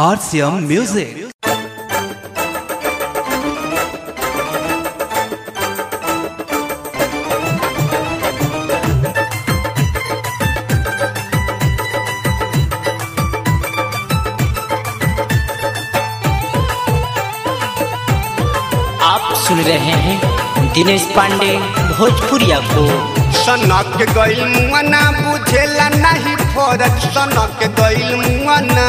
RCM Music. आप सुन रहे हैं दिनेश पांडे भोजपुरिया को सनक गइल मुआना बुझेला नहीं फरज सनक गइल मुआना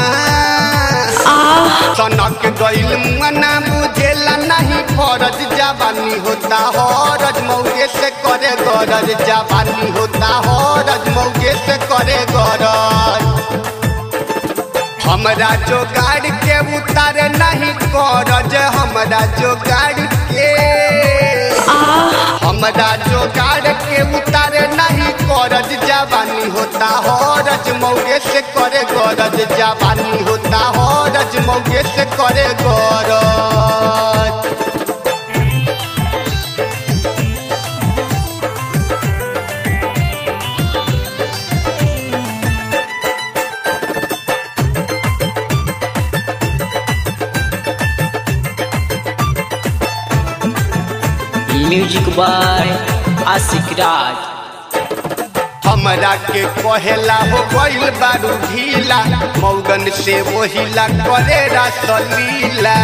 सनक गइल मुआना बुझेला नहीं फरज जवानी होता हरज मौगे से करे गरज जवानी होता हरज मौगे से करे गरज हमरा जोगाड़ के उतारे नहीं करज हमरा जोगाड़ के हमरा जोगाड़ के उतारे नहीं करज जवानी होता हरज मौगे से करे गरज जवानी होता हरज मौगे से करे गरज म्यूजिक बाय आशिक राज हमरा के कहेला हो गइल बारू ढीला मौगन से वहिला करे रसलीला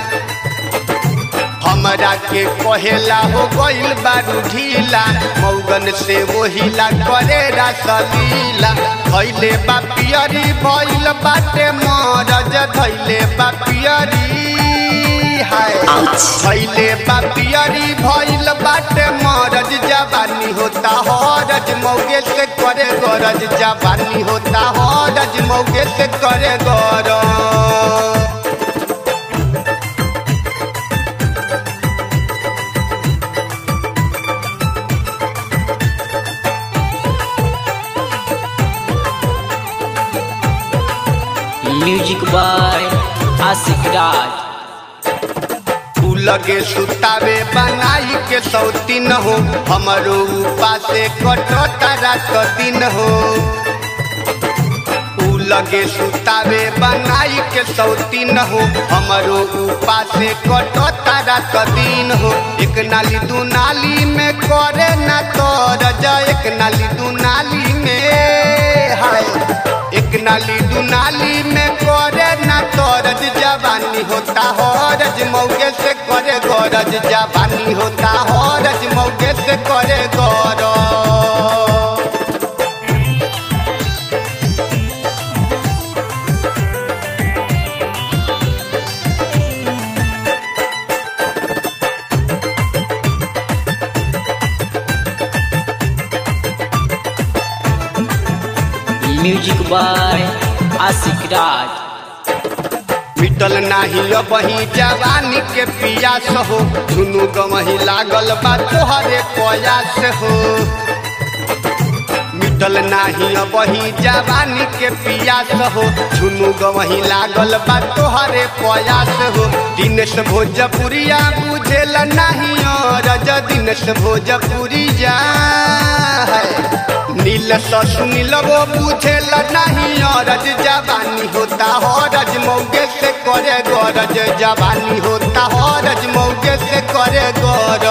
हमरा के कहेला हो गइल बारू ढीला मौगन से वहिला करे रसलीला धैले बा पियरी भइल बाटे मरज धैले बा पियरी हाय धैले बा पियरी भइल बाटे मरज जवानी होता हरज मौगे से करे गरज जवानी होता हरज मौगे से करे गरज म्यूजिक बाय आशिक राज तू लगे सुतावे बनाई के सौतीन हो हमरो उपासे कटता रात दिन हो तू लगे सुतावे बनाई के सौतीन हो हमरो उपासे कटता रात दिन हो एक नाली दू नाली में करे ना तोरज एक नाली दू नाली में हाय एक नाली दू नाली में करे ना तोरज जवानी होता हरज मौके से करे गरज जवानी होता हरज मौके से करे गरज म्यूजिक बाय आशिक राज मिटल नाही बही जवानी के पियास हो दुनू गमही लागल बा तोहरे प्रयास हो मिटल नाही बही जवानी के पियास हो दुनू गमही लागल बा तोहरे प्रयास हो दिनेश भोजपुरिया बुझेल नाही रज दिनेश भोजपुरिया नील सुनील वो बुझेल नहीं रज जवानी होता हरज मौगे से करे गरज जवानी होता हरज मौगे से करे गरज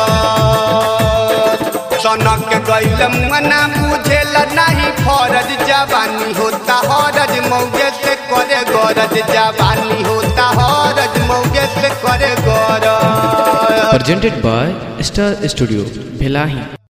सनक गैल मना बुझेल नहीं फरज जवानी होता हरज मौगे से करे गरज जवानी होता हरज मौगे से करे गरज presented by Star Studio, Bhelahi.